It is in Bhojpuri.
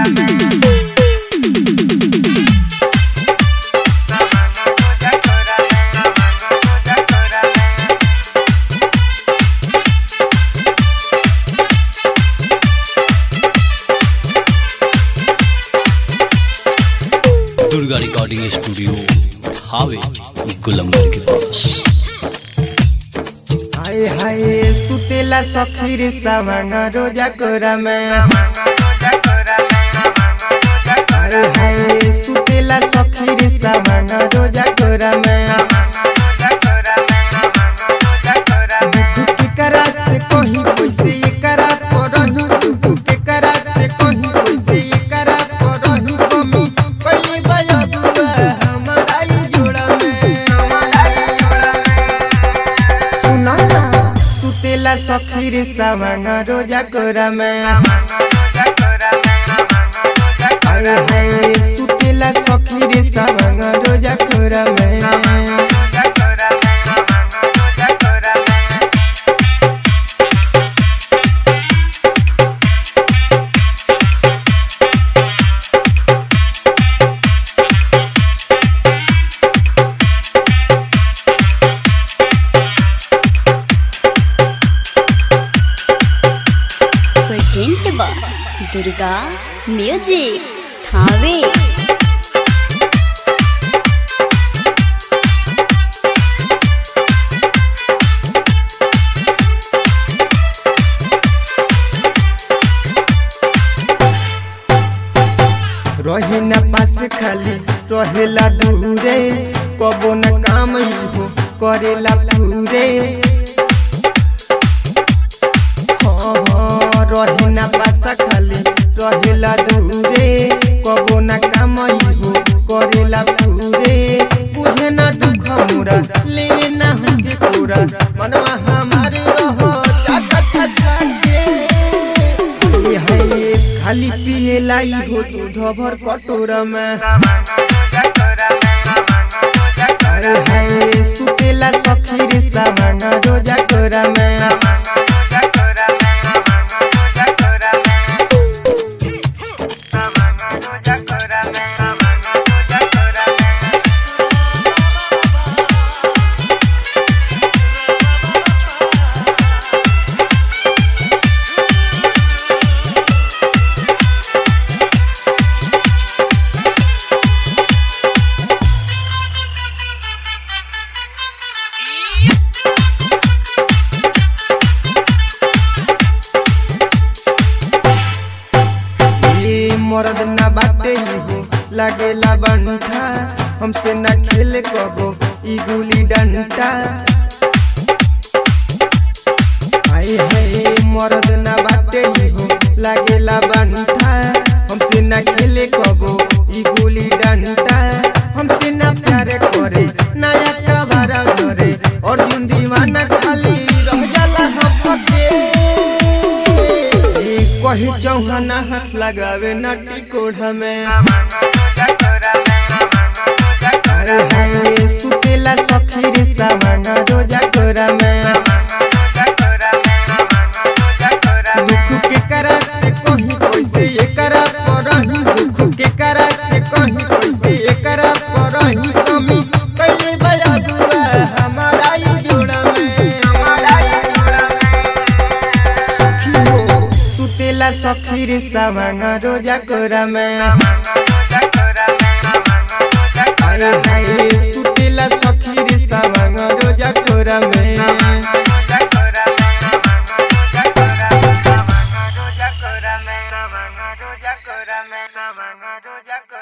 दुर्गा रिकॉर्डिंग स्टूडियो हावे गुलंबर के पास हाय हाय सुतेला सखी रे सावंग रोजा कोरा में हाय हाय सुतेला सखी रे सावंग रोजा कोरा में दुख के करा से कहीं कैसे ये करा परही दुख के करा से कहीं कैसे ये करा परही कमी कई बया दुआ हमारा ही जोड़ा में सुना ना सुतेला सखी रे सावंग रोजा कोरा में हाय हाय सुतेला सखी रे सावंग रोजा कोरा में प्रेजेंट बा दुर्गा म्यूजिक थावे रहे न पास खाली रहेला दूरे कबो न काम ही हो करेला पूरे हाँ हाँ रहे न पास खाली रहेला दूरे कबो न काम ही हो करेला पूरे बुझे न दुख मोरा लेवे न हमके पूरा मनवा हमारे रहो जाता छछा के ये है ये खाली पिए लाई हो दूध भर कटोरा में अरे है सुतेला सखी रे सावंग रोजा कोरा में ये मर्द ना बाटे ही हो लागेला बंठा हमसे ना खेले कबो ई गुली डंटा आए है मर्द ना बाटे ही हो लागेला बंठा हमसे ना खेले कबो ई गुली डंटा हमसे ना प्यार करे नया कबारा करे और जिन दीवाना खाली रह जाला हपके ई कही चौहाना हाथ लगावे नटी कोढ़ा में अरे हाय सुतेला सखी रे सावंग रोजा कोरा में दुख के करा से कहीं कैसे ये करा परही दुख के करा से कहीं कैसे ये करा परही कमी कैले बया दुआ हमारा ही जोड़ा में सखी हो सुतेला सखी रे सावंग रोजा कोरा में अरे हाय सुतेला सखी रे सावंग रोजा कोरा में Roja Kora me, Roja Kora me, Roja Kora me,